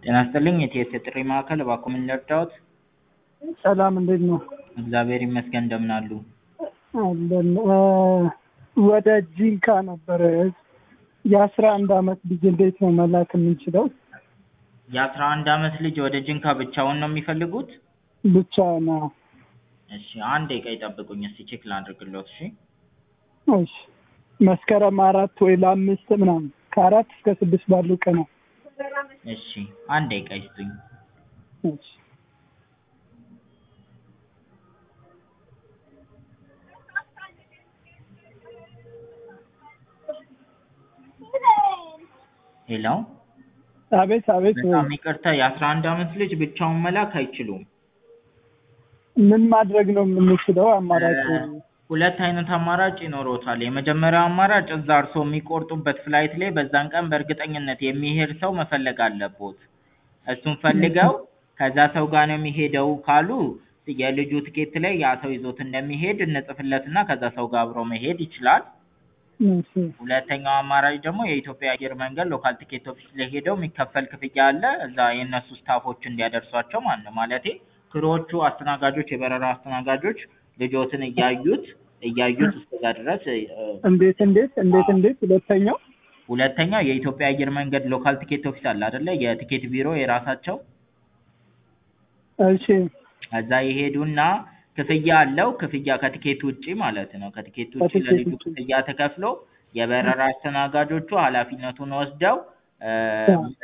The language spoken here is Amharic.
ጤና ይስጥልኝ የኢቲኤስ የጥሪ ማዕከል እባክዎ ምን ልርዳዎት? ሰላም እንዴት ነው? እግዚአብሔር ይመስገን እንደምን አሉ? አለን ወደ ጂንካ ነበረ የአስራ አንድ አመት ልጅ እንዴት ነው መላክ የምንችለው? የአስራ አንድ አመት ልጅ ወደ ጂንካ ብቻውን ነው የሚፈልጉት? ብቻ ነው። እሺ አንድ ደቂቃ ይጠብቁኝ እስቲ ቼክ ላድርግልዎት እሺ? እሺ መስከረም አራት ወይ ለአምስት ምናምን ከአራት እስከ ስድስት ባሉ ቀናት እሺ አንድ ደቂቃ ይስጡኝ። እሺ ሄሎ አቤት አቤት በጣም ይቅርታ የአስራ አንድ አመት ልጅ ብቻውን መላክ አይችሉም። ምን ማድረግ ነው የምንችለው? አማራጭ ሁለት አይነት አማራጭ ይኖሮታል። የመጀመሪያው አማራጭ እዛ እርስዎ የሚቆርጡበት ፍላይት ላይ በዛን ቀን በእርግጠኝነት የሚሄድ ሰው መፈለግ አለቦት። እሱን ፈልገው ከዛ ሰው ጋር ነው የሚሄደው ካሉ የልጁ ትኬት ላይ ያ ሰው ይዞት እንደሚሄድ እንጽፍለትና ከዛ ሰው ጋር አብሮ መሄድ ይችላል። እሺ ሁለተኛው አማራጭ ደግሞ የኢትዮጵያ አየር መንገድ ሎካል ቲኬት ኦፊስ ላይ ሄደው የሚከፈል ክፍያ አለ። እዛ የእነሱ ስታፎች እንዲያደርሷቸው ማለት ነው። ማለቴ ክሮዎቹ አስተናጋጆች፣ የበረራ አስተናጋጆች ልጆትን እያዩት እያዩት እስከዛ ድረስ እንዴት እንዴት እንዴት እንዴት ሁለተኛው ሁለተኛው የኢትዮጵያ አየር መንገድ ሎካል ቲኬት ኦፊስ አለ አይደለ? የቲኬት ቢሮ የራሳቸው እሺ እዛ ይሄዱና ክፍያ አለው። ክፍያ ከቲኬት ውጪ ማለት ነው። ከቲኬት ውጪ ከቲኬት ለልጁ ውጪ። ክፍያ ተከፍሎ የበረራ አስተናጋጆቹ ኃላፊነቱን ወስደው